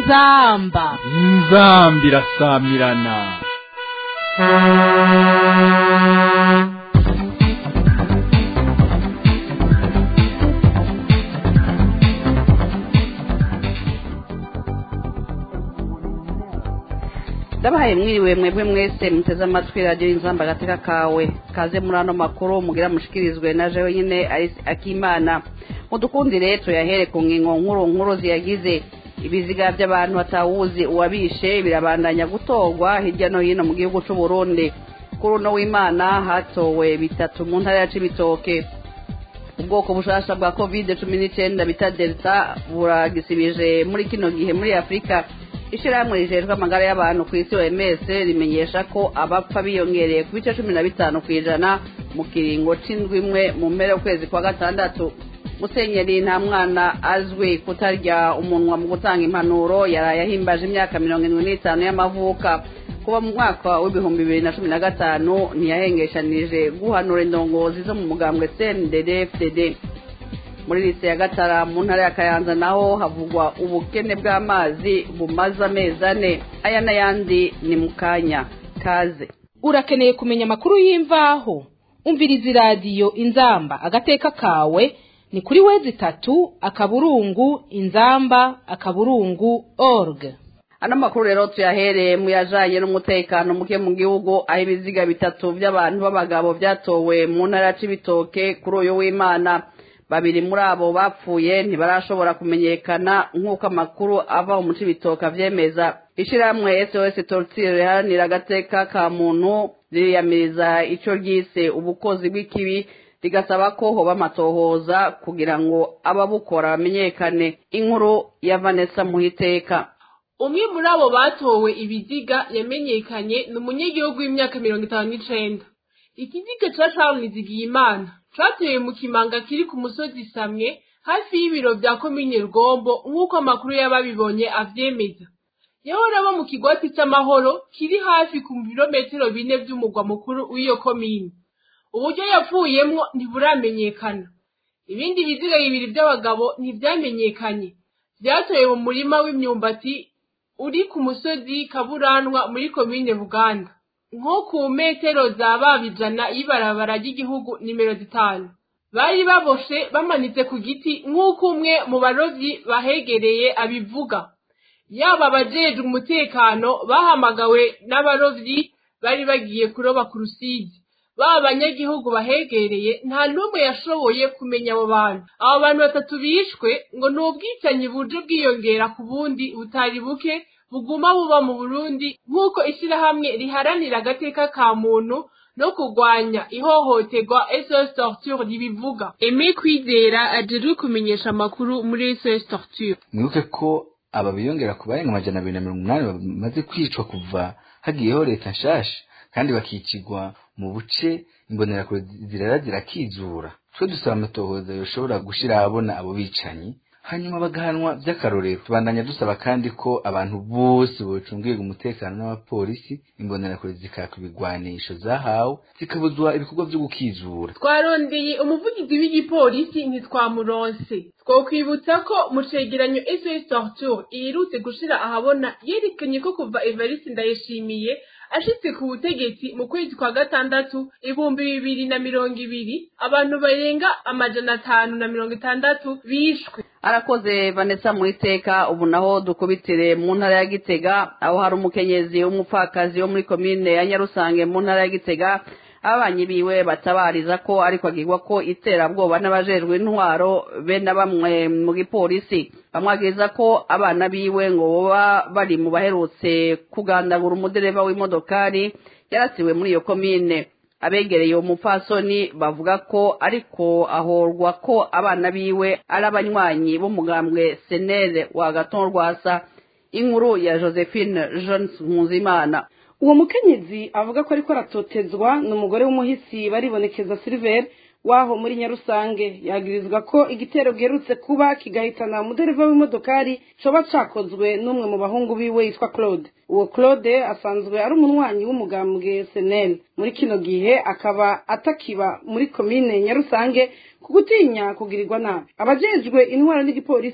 inzamba inzambi irasamirana ndabahaye mwiriwe mwebwe mwese muteze amatwi radiyo inzamba agateka kawe kaze muri ano makuru mugira mushikirizwe na jewe nyine Alice akimana mudukundire tuyahere ku ngingo nkuru nkuru ziyagize ibiziga by'abantu batawuzi uwabishe birabandanya gutorwa hirya no hino mu gihugu c'u Burundi kuri uno w'imana hatowe bitatu mu ntara ya cibitoke ubwoko bushasha bwa covid cumi n'icyenda bita delta buragisibije muri kino gihe muri afurika ishyirahamwe rijejwe amagara y'abantu ku isi oms rimenyesha ko abapfa biyongereye ku bice cumi na bitanu ku ijana mu kiringo c'indwi imwe mu mpera y'ukwezi kwa gatandatu musenyeri nta mwana azwi kutarya umunwa mu gutanga impanuro yaraye ahimbaje imyaka mirongo irindwi n'itanu y'amavuka kuba mu mwaka w'ibihumbi bibiri na cumi na gatanu ntiyahengeshanije guhanura indongozi zo mu mugambwe cndd fdd muri lise ya gatara mu ntara ya kayanza naho havugwa ubukene bw'amazi bumaze amezi ane aya n'ayandi ni mu kanya kaze urakeneye kumenya amakuru y'imvaho umviriza iradiyo inzamba agateka kawe ni kuri wezi itatu akaburungu inzamba akaburungu org ano makuru rero tuyahereye mu yajanye n'umutekano muke mu gihugu aho ibiziga bitatu by'abantu b'abagabo byatowe mu ntara ya cibitoke kuri uyu w'imana babiri muri abo bapfuye ntibarashobora kumenyekana nk'uko amakuru ava mu cibitoke avyemeza ishirahamwe sos tortire riharanira agateka ka muntu ririyamiriza ico ryise ubukozi bw'ikibi rigasaba ko hoba amatohoza kugira ngo ababukora bamenyekane inkuru ya vanessa muhiteka umwe muri abo batowe ibiziga yamenyekanye ni umunyagihugu w'imyaka mirongo itanu n'icenda ikiziga ca charles nizigiyimana catewe mu kimanga kiri ku musozi samwe hafi y'ibiro vya komine rugombo nk'uko amakuru y'ababibonye avyemeza yahora aba mu kigwati c'amahoro kiri hafi ku birometero bine vy'umugwa mukuru w'iyo komine uburyo yapfuyemwo ntiburamenyekana ibindi biziga bibiri vy'abagabo ntivyamenyekanye vyatowe mu murima w'imyumbati uri ku musozi kaburanwa muri komine buganda nko ku metero za babijana y'ibarabara ry'igihugu nimero zitanu bari baboshe bamanitse ku giti nk'uko umwe mu barovyi bahegereye abivuga yaba abajejwe umutekano bahamagawe n'abarovyi bari bagiye kuroba ku rusizi baba abanyagihugu bahegereye nta n'umwe yashoboye kumenya abo bantu abo bantu batatu bishwe ngo ni ubwicanyi buje bwiyongera ku bundi butari buke buguma buba mu burundi nk'uko ishyirahamwe riharanira agateka ka muntu no kurwanya ihohoterwa sos torture ribivuga eme kwizera ajejwe kumenyesha amakuru muri sos torture mwibuke ko aba biyongera ku barenga amajana abiri na mirongo umunani bamaze kwicwa kuva hagiyeho leta nshasha kandi bakicigwa mu buce imbonerakure zirara zirakizura twe dusaba amatohoza yoshobora gushira ahabona abo bicanyi hanyuma bagahanwa by'akarorero tubandanya dusaba kandi ko abantu bose bocungirwa umutekano n'abapolisi imbonerakure zikaka ibigwanisho zahawe zikabuzwa ibikorwa vyo gukizura twarondeye umuvugizi w'igipolisi ntitwamuronse twokwibutsa ko mu cegeranyo sos torture iherutse gushira ahabona yerekanye ko kuva evariste ndayishimiye ashitse ku butegetsi mu kwezi kwa gatandatu ibihumbi bibiri na mirongo ibiri abantu barenga amajana atanu na mirongo itandatu bishwe arakoze vanessa mu iteka ubu naho dukubitire mu ntara ya gitega aho hari umukenyezi w'umupfakazi wo muri komine ya nyarusange mu ntara ya gitega ababanyi biwe batabariza ko ariko agirwa ko iterabwoba n'abajejwe intwaro be na bamwe mu gipolisi bamwagiriza ko abana biwe ngo boba bari mu baherutse kugandagura umudereva w'imodokari yarasiwe muri iyo komine abegereye uwo mupfasoni bavuga ko ariko ahorwa ko abana biwe ari abanywanyi b'umugambwe senere wa gaton rwasa inkuru ya josephine jones nkuzimana uwo mukenyezi avuga ko ariko aratotezwa ni umugore w'umuhisi baribonekeza silver waho muri nyarusange yagirizwa ko igitero giherutse kuba kigahitana umudereva w'imodokari coba cakozwe n'umwe mu bahungu biwe yitwa claude uwo claude asanzwe ari umunywanyi w'umugambwe senel muri kino gihe akaba atakiba muri komine nyarusange ku gutinya kugirirwa nabi abajejwe intwaro n'igipolisi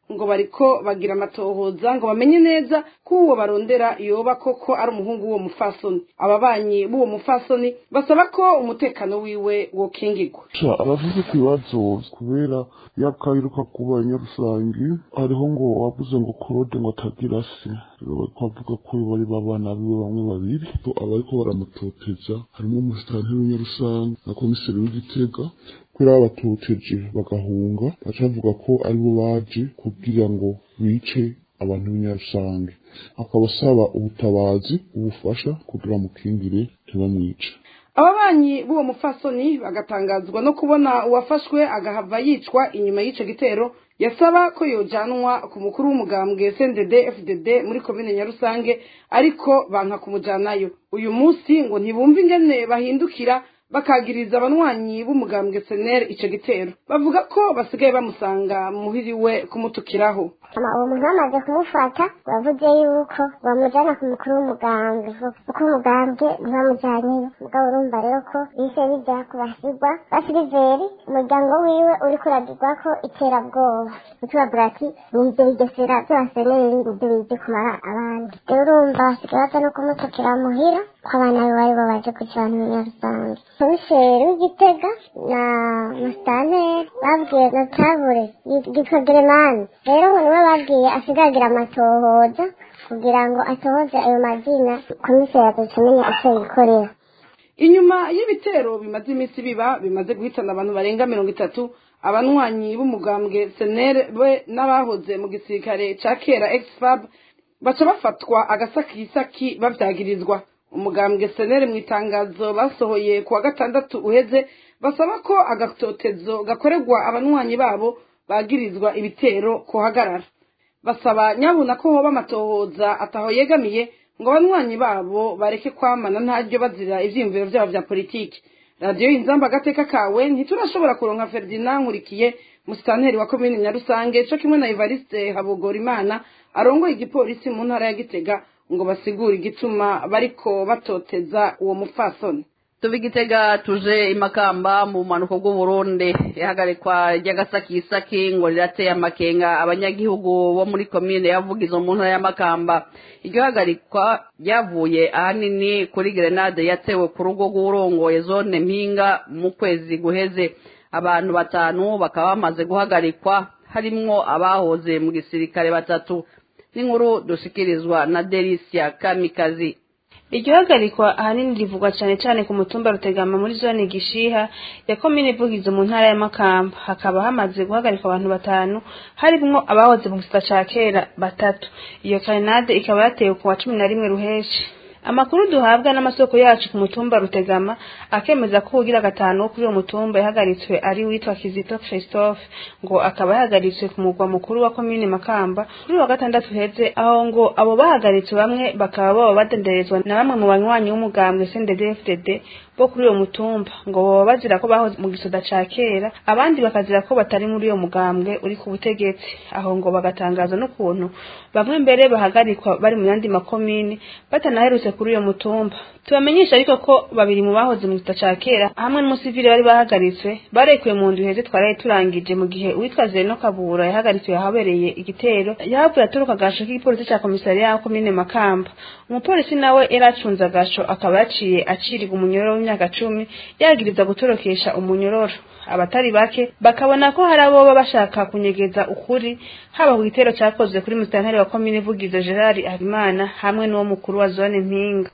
ngo bariko bagira amatohoza ngo bamenye neza ko uwo barondera yoba koko ari umuhungu w'uwo mufasoni ababanyi b'uwo mufasoni basaba ko umutekano wiwe wokingirwa abafite ikibazo kubera yakayiruka kuba nyarusangi hariho ngo wavuze ngo korode ngo atagira se bavuga ko bari babana biwe bamwe babiri abariko baramutoteza harimo umusitanteri w'inyarusangi na komiseri w'igitega kubera babatoteje bagahunga baca bavuga ko aribo baje kugira ngo bice abantu b'inyarusange akaba asaba ubutabazi ubufasha kugira mukingire ntibamwice ababanyi b'uwo mufasoni bagatangazwa no kubona uwafashwe agahava yicwa inyuma y'icyo gitero yasaba ko yojanwa ku mukuru w'umugambwe SNDD FDD muri komine Nyarusange ariko banka kumujanayo uyu munsi ngo ntibumve ingene bahindukira bakagiriza abanywanyi b'umugambwe SNL ico gitero bavuga ko basigaye bamusanga muhiriwe kumutukiraho uwo muntu bamaze kumufata bavuze yuko bamujyana ku mukuru w'umugambwe kuko umugambwe ntibamujyanyeyo mugabo urumva rero ko bise bijya ku basigwa ba siliveri umuryango wiwe uri kuragirwa ko iterabwoba utubabwira ati nibyo bigesera by'abaseneri nibyo bije kumara abandi rero urumva basigaye baza no kumutukira muhira ko abana be bari babaje kugira abantu b'inyarusange komiseri w'igitega na musitanteri babwiye na tabure yitwa geremani rero ngo niwe babwiye asigagira amatohoza kugira ngo atohoze ayo mazina komiseri azacamenya icyo yikorera inyuma y'ibitero bimaze iminsi biba bimaze guhitana abantu barenga mirongo itatu abanywanyi b'umugambwe senere we n'abahoze mu gisirikare ca kera exfab baca bafatwa agasakisaki bavyagirizwa umugambwe senere mu itangazo basohoye ku wa gatandatu uheze basaba ko agatotezo gakorerwa abanywanyi babo bagirizwa ibitero kuhagarara basaba nyabuna ko hoba amatohoza ataho yegamiye ngo abanywanyi babo bareke kwamana ntaryo bazira ivyiyumviro vyabo vya politiki radiyo inzamba agateka kawe ntiturashobora kuronka ferdinand nkurikiye musitanteri wa komine nyarusange co kimwe na evariste habogorimana arongoye igipolisi mu ntara ya gitega ngo basigure igituma bariko batoteza uwo mupfasoni tuva igitega tuje imakamba mu bumanuko bw'uburundi ihagarikwa ry'agasakisaki ngo rirateye amakenga abanyagihugu bo muri komine yavugizo mu ntara y'amakamba iryo hagarikwa ryavuye ahanini kuri gerenade yatewe ku rugo rw'urongoye zone mpinga mu kwezi guheze abantu batanu bakaba bamaze guhagarikwa harimwo abahoze mu gisirikare batatu n'inkuru dushikirizwa na delisia kamikazi iryo hagarikwa ahanini rivugwa cyane cyane ku mutumba rutegama muri zone gishiha ya komine ivugizo mu ntara y'amakamba hakaba hamaze guhagarikwa abantu batanu harimwo abahoze mu gisita ca kera batatu iyo karinade ikaba yatewe ku wa cumi na rimwe ruheshi amakuru duhabwa n'amasoko yacu ku mutumba rutegama akemeza ko ugira gatanu wo kuri uwo mutumba yahagaritswe ari witwa kizito christophe ngo akaba yahagaritswe ku mugwa mukuru wa komine makamba kuri wa gatandatu heze aho ngo abo bahagaritswe bamwe bakaba baba badenderezwa na bamwe mu banywanyi w'umugambwe cndd bo kuri uwo mutumba ngo baba bazira ko bahoze mu gisoda ca kera abandi bakazira ko batari muri uyo mugambwe uri ku butegetsi aho ngo bagatangaza n'ukuntu bamwe mbere bahagarikwa bari mu yandi makomine batanaherutse kuri uyo mutumba tubamenyesha ariko ko babiri mu bahoze mu gisoda ca kera hamwe n'umusivile bari bahagaritswe barekuwe mu ndwi heze twaraye turangije mu gihe uwitwa zeno kabura yahagaritswe ahabereye igitero yahavuye aturuka agasho k'igipolisi ca komisariya ya komine makamba umupolisi nawe yari acunze agasho akaba yaciye acirirwa umunyororo w'imyaka cumi yagiriza gutorokesha umunyororo abatari bake bakabona ko hari abo baba bashaka kunyegeza ukuri haba ku gitero cyakozwe kuri musitanteri wa komine vugizo gerard habimana hamwe n'uwo mukuru wa zone mpinga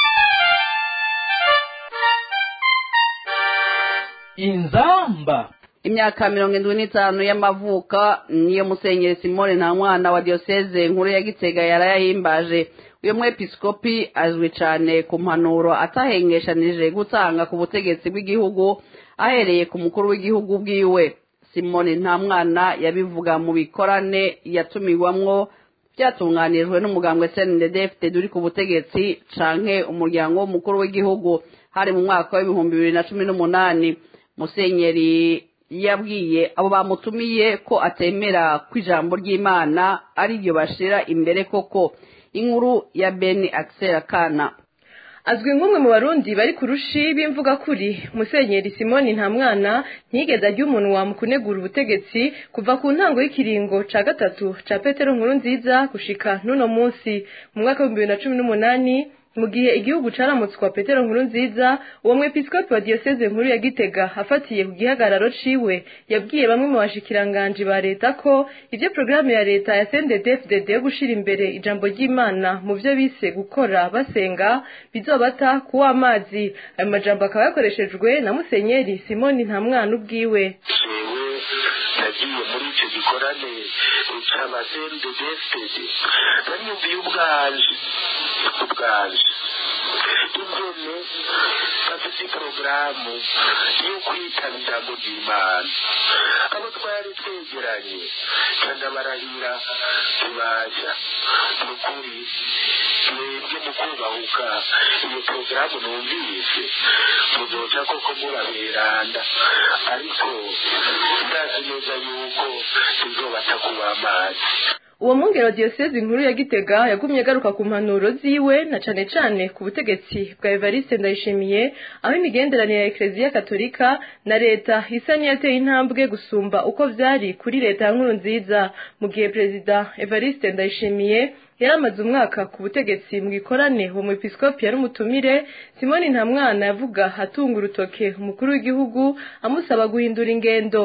inzamba imyaka mirongo indwi n'itanu y'amavuka niyo musenyeri simone nta mwana wa diyoseze nkuru ya gitega yarayahimbaje uyu mwepiskopi azwi cyane ku mpanuro atahengeshanije gutanga ku butegetsi bw'igihugu ahereye ku mukuru w'igihugu bwiwe simone nta mwana yabivuga mu bikorane yatumiwamwo byatunganirijwe n'umugambwe cndfd uri ku butegetsi canke umuryango w'umukuru w'igihugu hari mu mwaka w'ibihumbi bibiri na cumi n'umunani musenyeri yabwiye abo bamutumiye ko atemera ko ijambo ry'imana ari ryo bashira imbere koko inkuru ya beni akisera kana azwi nk'umwe mu barundi bari ku rushi b'imvuga kuri musenyeri simoni nta mwana ntiyigeze ajya umunwa mu kunegura ubutegetsi kuva ku ntango y'ikiringo ca gatatu ca petero nkuru nziza gushika n'uno munsi mu mwaka w'ibihumbi bibiri na cumi n'umunani mu gihe igihugu caramutswa petero nkuru nziza uwo mwepiskopi wa diyoseze nkuru ya gitega afatiye ku gihagararo ciwe yabwiye bamwe mu bashikiranganji ba leta ko ivyo porogaramu ya leta ya sndefdd yo gushira imbere ijambo ry'imana mu vyo bise gukora basenga bizobata kuwa amazi ayo majambo akaba yakoreshejwe na musenyeri simoni nta mwana ubwiwe nagiye muri icyo gikorane cy'abasendedefitedi nariyumviye ubwanje ubwanje ingene bafite porogaramu yo kwitaba ijambo ry'imana abo twari twegeranye kandi barahira tubasha ni ukuri mwebwe mu kubahuka iyo porogaramu numvise muzoca koko muraberanda ariko ndazi neza yuko izobata kuba amazi uwo mwungero wa diyosezi nkuru ya gitega yagumye agaruka ku mpanuro ziwe na cane cane ku butegetsi bwa evariste ndayishimiye aho imigenderanire ya ekereziya katolika na leta isa niyateye intambwe gusumba uko vyari kuri leta ya nkuru nziza mu gihe perezida evariste ndayishimiye yari amaze umwaka ku butegetsi mu gikorane uwo mwepiskopi yari umutumire simoni nta mwana yavuga atunga urutoke umukuru w'igihugu amusaba guhindura ingendo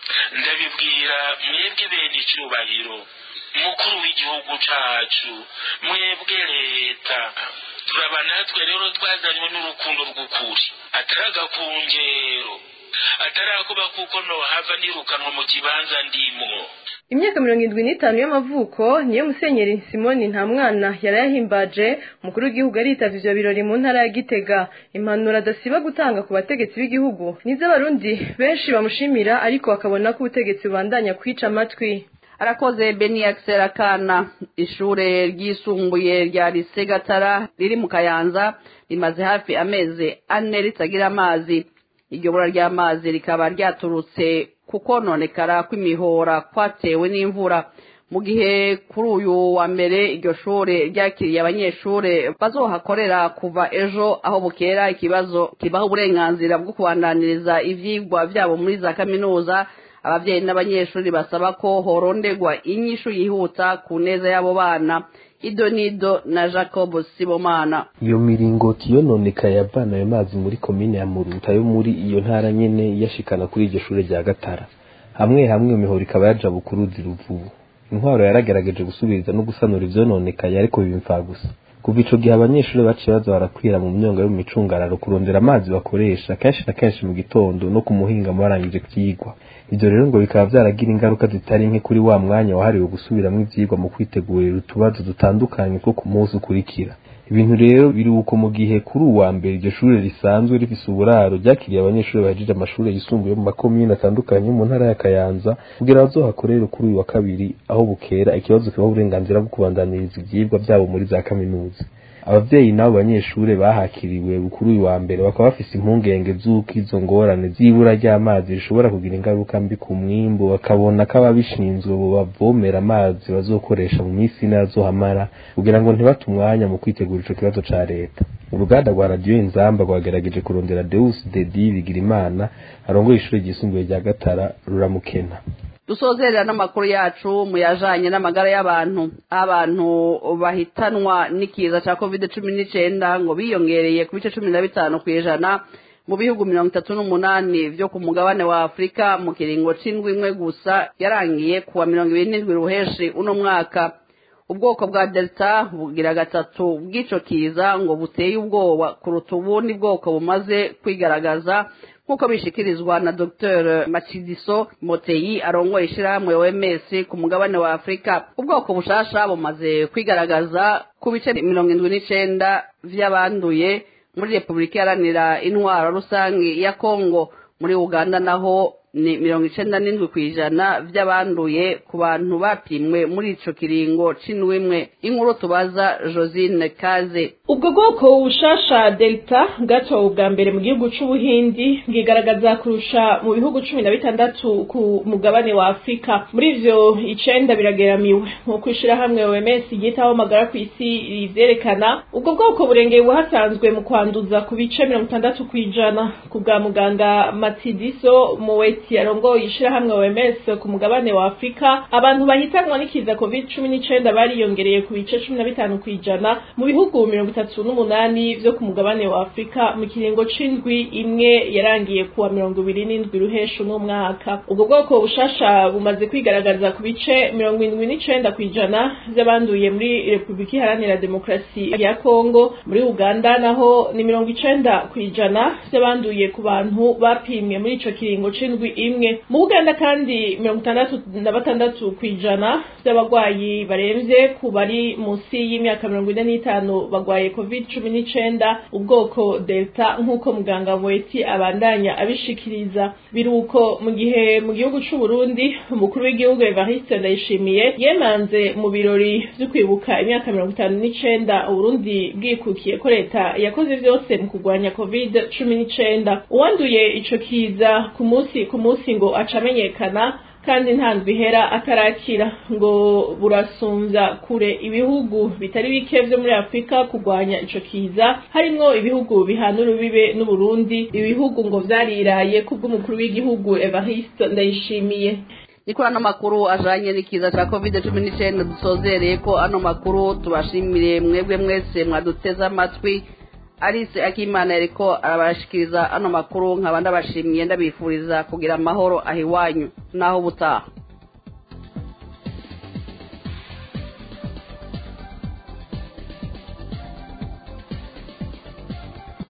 ndabibwira mwebwe bene icyubahiro umukuru w'igihugu cacu mwebwe leta turaba natwe rero twazanywe n'urukundo rw'ukuri atari agakungero atarakuba kuko nohava nirukanwa mu kibanza ndimwo imyaka mirongo indwi n'itanu y'amavuko niyo musenyeri simoni nta mwana yari yahimbaje umukuru w'igihugu aritavye ivyo birori mu ntara ya gitega impanuro adasiba gutanga ku bategetsi b'igihugu nizo abarundi benshi bamushimira ariko bakabona ko ubutegetsi bubandanya kwica amatwi arakoze beni akana ishure ryisumbuye rya lise gatara riri mu kayanza rimaze hafi amezi ane ritagira amazi iryo bura ry'amazi rikaba ryaturutse ku kononekara kw'imihora kwatewe n'imvura mu gihe kuri uyu wa mbere iryo shure ryakiriye abanyeshure bazohakorera kuva ejo aho bukera ikibazo kibaha uburenganzira bwo kubandaniriza ivyigwa vyabo muri za kaminuza abavyeyi n'abanyeshuri basaba ko horondegwa inyishu yihuta ku neza y'abo bana ido nido na jacob sibomana iyo miringoti yononekaye yavana ayo mazi muri komine ya muruta yo muri iyo ntara nyene yashikana kuri iryo shure rya gatara hamwe hamwe iyo mihoro ikaba yaja bukuruzi ruvubu intwaro yaragerageje gusubiriza no gusanura ivyononekaye ariko bimfa gusa kuva ico gihe abanyeshuri baciye baza barakwira mu myonga yo mu micungararo kurondera amazi bakoresha kenshi na kenshi mu gitondo no ku muhingamo barangije vyigwa ivyo rero ngo bikaba vyaragira ingaruka zitari nke kuri wa mwanya wahariwe gusubiramwo ivyigwa mu kwitegurira utubazo dutandukanye two ku munsi ukurikira ibintu rero biri uko mu gihe kuri uwa mbere iryo shure risanzwe rifise uburaro ryakiriye abanyeshuri bahejeje amashuri yisumbuye mu makomine atandukanye mu ntara ya kayanza kugira bazohakorere kuri uyu wa kabiri aho bukera ikibazo kibaha uburenganzira bwo kubandaniriza ivyigwa vyabo muri za kaminuza abavyeyi n'abo banyeshure bahakiriwe kuri uyu wa mbere bakaba bafise impungenge z'uko izo ngorane z'ibura ry'amazi rishobora kugira ingaruka mbi ku mwimbu bakabona ko ababishinzwe bobavomera amazi bazokoresha mu minsi ine azohamara kugira ngo ntibate umwanya mu kwitegura ico kibazo ca leta uruganda rwa radiyo inzamba rwagerageje kurondera deus dedi bigirimana arongoye ishure ryisumbuye rya gatara ruramukena dusozerera n'amakuru yacu mu yajanye n'amagara y'abantu aho abantu bahitanwa n'ikiza ca covid cumi n'icenda ngo biyongereye ku bice cumi na bitanu kw'ijana mu bihugu mirongo itatu n'umunani vyo ku mugabane wa afurika mu kiringo c'indwi imwe gusa yarangiye kuwa mirongo ibiri n'indwi ruheshi uno mwaka ubwoko bwa delta bugira gatatu bw'ico kiza ngo buteye ubwoba kuruta ubundi bwoko bumaze kwigaragaza nk'uko bishikirizwa na dr macidiso moteyi arongoye ishirahamwe oms ku mugabane wa afurika ubwoko bushasha bumaze kwigaragaza ku bice mirongo indwi n'icenda vy'abanduye muri repubulika iharanira intwaro rusange ya kongo muri uganda naho ni mirongo icenda n'indwi ku ijana vy'abanduye ku bantu bapimwe muri ico kiringo c'indwi imwe inkuru tubaza josine kaze ubwo bwoko bushasha delta bwatowe ubwa mbere mu gihugu c'ubuhindi bwigaragaza kurusha mu bihugu cumi na bitandatu ku mugabane wa afurika muri ivyo icenda birageramiwe nk'uko ishirahamwe oms ryitaho amagara ku isi rivyerekana ubwo bwoko burengeye ubuhasanzwe mu kwanduza ku bice mirongo itandatu kw'ijana ku bwa muganga matidiso muweti yarongoye ishirahamwe oms ku mugabane wa afurika abantu bahitanwa n'ikiza covid cumi n'icenda bariyongereye ku bice cumi na bitanu kw'ijana mu bihugu mirongo itatu n'umunani vyo ku mugabane wa afurika mu kiringo c'indwi imwe yarangiye kuwa mirongo ibiri n'indwi ruheshu n'umwaka ubwo bwoko bushasha bumaze kwigaragaza ku bice mirongo indwi n'icenda kw'ijana vy'abanduye muri repubulika iharanira demokarasi ya kongo muri uganda naho ni mirongo icenda kw'ijana vy'abanduye ku bantu bapimwe muri ico kiringo c'indwi imwe mu buganda kandi mirongo itandatu na batandatu kw'ijana vy'abagwayi baremvye ku bari musi y'imyaka mirongo ine n'itanu bagwaye covid cumi n'icenda ubwoko delta nk'uko muganga mweti abandanya abishikiriza biruko mu gihe mu gihugu c'uburundi umukuru w'igihugu evariste ndayishimiye yemanze mu birori vyo kwibuka imyaka mirongo itanu n'icenda uburundi bwikukiye ko leta yakoze vyose mu kurwanya covid cumi n'icenda uwanduye ico kiza ku munsi ku munsi ngo aca amenyekana kandi nta ndwi ihera atarakira ngo burasumbya kure ibihugu bitari bike vyo muri afurika kurwanya ico kiza harimwo ibihugu bihana urubibe n'uburundi ibihugu ngo vyariraye kubw'umukuru w'igihugu evariste ndayishimiye niko ano makuru ajanye n'ikiza ca covid cumi n'icenda dusozereye ko ano makuru tubashimire mwebwe mwese mwaduteze amatwi alice akimana yariko arabashikiriza ano makuru nkaba ndabashimiye ndabifuriza kugira amahoro ahiwanyu naho ubutaha